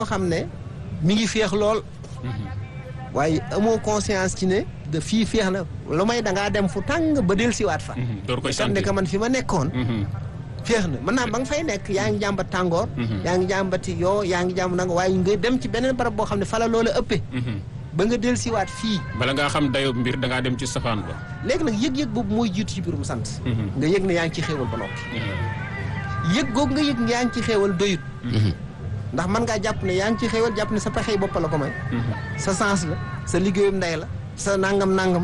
xam ne mi ngi féex lool waaye amoo conscience ci ne de fii féex na lu may da ngaa dem fu tàng ba del siwaat fa door koy xam ne sant que man fi ma nekkoon féex na mën naa ba nga fay nekk yaa ngi jàmbat tàngoor yaa ngi jàmbati yoo yaa ngi jàmb nanga waaye nga dem ci beneen barab boo xam ne fa la loola ëppee ba nga del siwaat fii bala ngaa xam dayo mbir da ngaa dem ci safaan ba léegi nag yëg-yëg boobu mooy jiitu ci biirum sant nga yëg ne yaa ngi ci xéewal ba noppi yëg googu nga yëg ne yaa ngi ci xéewal doyut ndax mën ngaa jàpp ne yaa ngi ci xéewal jàpp ne sa pexey bopp la ko may sa sens la sa liggéeyum ndey la sa nangam nangam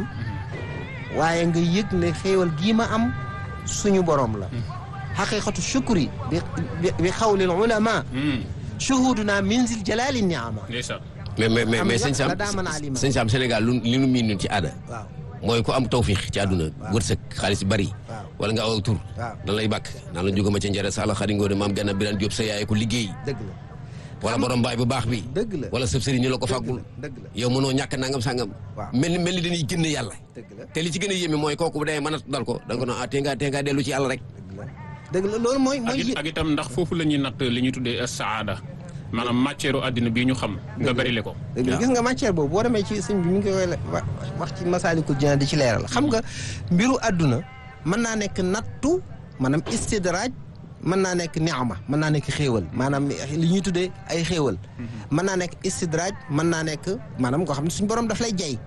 waaye nga yëg ne xéewal gii ma am suñu borom la xaqiqatu shukri bi bi bi xawlil ulama shuhuduna minzil jalali niama ndeysaan mais mais mais Am mais nga sëñ Sam la daa mën a alima. sëñ Sam Sénégal lu li nu miin ñun ci aada waaw mooy ku am tawfiix ci àdduna wërsëg xaalis bari Waaw. wala nga aw tur Waaw. dan lay bàkk naan la jógama ca njëre saala xari ngoone maam ganna biran Jóob sa yaay ko liggéey dëgg la wala borom baay bu baax bi dëgg la wala sëb sëriñ ñu la ko dëgg fàggul la dëgg la yow mënoo ñàkk nangam sangam Waaw. mel ni mel ni dañuy génne yàlla dëgg la te li ci gën a yéeme mooy kooku bu dee mën a dal ko da nga ko non ah tee ngaa tee ngaa dellu ci yàlla rek dëgg la dëgg la loolu mooy ak mooy it- ak itam ndax foofu la ñuy natt li ñuy tuddee saada maanaam matière àddina bii ñu xam nga bari le ko dëgg la gis nga matière boobu boo demee ci sëñ bi mi ngi koy wa- wax ci masaalikul jinaan di ci leeral xam nga mbiru àdduna mën naa nekk nattu maanaam istidraaj mën naa nekk niama mën naa nekk xéewal maanaam li ñuy tuddee ay xéewal mën naa nekk istidraaj mën naa nekk maanaam koo xam ne suñu borom daf lay jay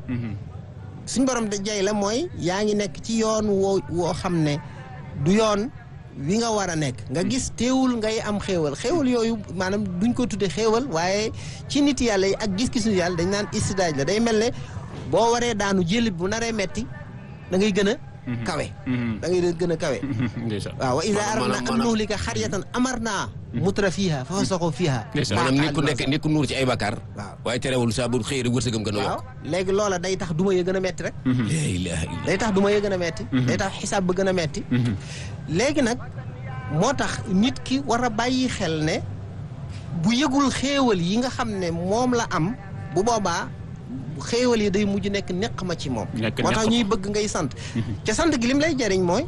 suñ borom da jay la mooy yaa ngi nekk ci yoon woo woo xam ne du yoon wi nga war a nekk nga gis teewul ngay am xéewal xéewal yooyu maanaam duñ ko tudde xéewal waaye ci nit yàlla yi ak gis-gisu yàlla dañ naan istidaaj la day mel ne boo waree daanu jël bu naree metti da ngay gën a kawe da ngay gën a kawe ndeysaan waaw wa iza Maanaam- aradna an maanaam- nuhlika xaryatan amarna mutra fiha fa fasaqu fiha Ndeysaan. maanaam nit ku nekk nit ku nuur ci ay bakkaar waaw waaye terewul saa bu xëy rek wërsëgam gën a waaw yokk léegi loola day tax duma ya gën a metti rek la ilaha illa day tax duma ya gën a metti day tax xisaab ba gën a metti léegi nag moo tax nit ki war a bàyyi xel ne bu yëgul xéewal yi nga xam ne moom la am bu boobaa xéewal yi day mujj nekk neq ma ci moom Nekk moo tax neq ma. ñuy bëgg ngay sant ca sant gi lim lay jariñ mooy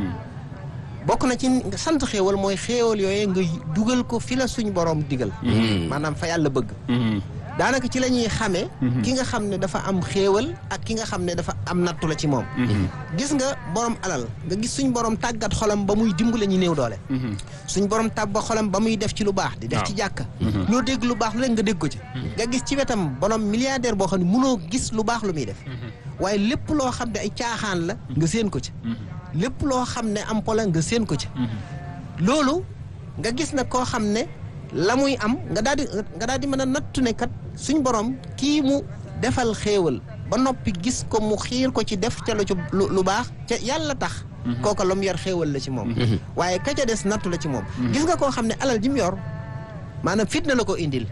bokk na ci nga sant xéewal mooy xéewal yooyu nga dugal ko fi la suñ borom digal maanaam fa yàlla bëgg daanaka ci la ñuy xamee ki nga xam ne dafa am xéewal ak ki nga xam ne dafa am nattu la ci moom gis nga borom alal nga gis suñ borom tàggat xolam ba muy dimbale ñu néew doole suñ borom tàbba xolam ba muy def ci lu baax di def ci jàkka loo dégg lu baax lu leen nga dégg ko ci nga gis ci wetam borom milliardaire boo xam ne mënoo gis lu baax lu muy def waaye lépp loo xam ne ay caaxaan la nga séen ko ci lépp loo xam ne am pola nga séen ko ci loolu nga gis na koo xam ne la muy am nga daal di nga daal di mën a nattu ne kat suñ borom kii mu defal xéewal ba noppi gis ko mu xiir ko ci def ca lu ci lu lu baax ca yàlla tax kooka la mu yor xéewal la ci moom waaye ka ca des nattu la ci moom gis nga koo xam ne alal ji mu yor maanaam fitna la ko indil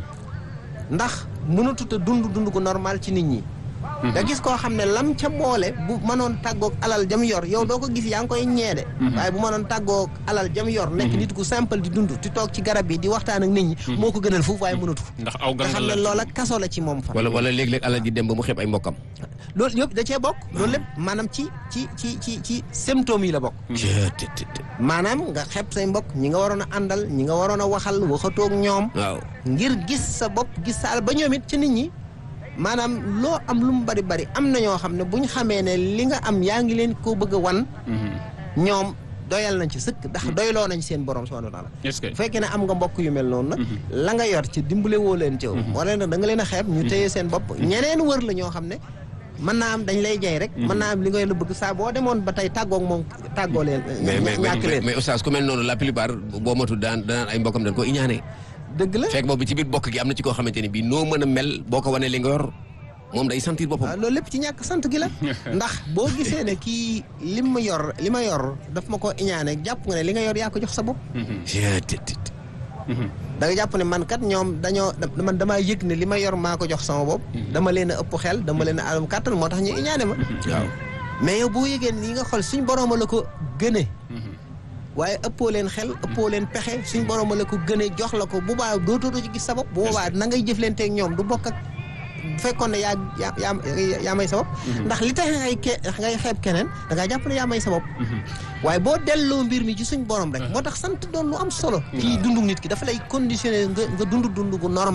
ndax mënatut a dund dund ko normal ci nit ñi nga gis koo xam ne lam ca boole bu mënoon tàggoog alal jam yor yow doo ko gis yaa ngi koy ñeede waaye bu mënoon tàggoog alal jam yor nekk nit ku simple di dund di toog ci garab yi di waxtaan ak nit ñi moo ko gënal foofu waaye mënatu ndax aw nga xam gangal ne la loola kaso la ci moom fa wala wala léeg-léeg alal ji dem ba mu xeeb ay mbokkam loolu yëpp da cee bokk loolu lépp maanaam ci ci ci ci ci symptômes yi la bokk maanaam nga xeeb say mbokk ñi nga waroon a àndal ñi nga waroon a waxal waxatoog ñoom waaw ngir gis sa bopp gis sa al ba ñoom it ci nit ñi maanaam loo am lu mu bari bari am na ñoo xam ne bu ñu xamee ne li nga am yaa ngi leen koo bëgg a wan ñoom doyal nañ ci sëkk ndax doyloo nañ seen borom subhanahu wa taala est-ce que bu fekkee ne am nga mbokk yu mel noonu nag la nga yor ci dimbale woo leen ci wala nag da nga leen a xeeb ñu téye seen bopp ñeneen wër la ñoo xam ne mën naa am dañ lay jay rek mën naa am li ngay la bëgg saa boo demoon ba tey tàggoog moom tàggoo leen mais mais ñàkk mais leen mais oustaz ku mel noonu la plupart boo matul daan danaan ay mbokkam dañ ko iñaane dëgg la fekk boobu ci biir bokk gi am na ci koo xamante ni bii noo mën a mel boo ko wanee li nga yor moom day sentir boppam waaw loolu lépp ci ñàkk sant gi la ndax boo gisee ne kii li ma yor li ma yor daf ma ko iñaane jàpp nga ne li nga yor yaa ko jox sa bopp da nga jàpp ne man kat ñoom dañoo da- man damaa yëg ne li ma yor maa ko jox sama bopp dama leen a ëpp xel dama leen a am kàttan moo tax ñu iñaane ma waaw mais yow boo yëgee ni nga xool suñ borooma la ko gëne waaye ëppoo leen xel ëppoo leen pexe suñ borooma la ko gëne jox la ko bu baa dootoo ci gis sa bopp bu boobaa na ngay jëflanteeg ñoom du bokk ak bu fekkoon ne yaa yaa yaa yaa may sa bopp ndax li tax ngay ke ngay xeeb keneen da ngaa jàpp ne yaa may sa bopp waaye boo delloo mbir mi ci suñ borom rek moo tax sant doon lu am solo ci dundu nit ki dafa lay conditionné nga nga dund dund gu normal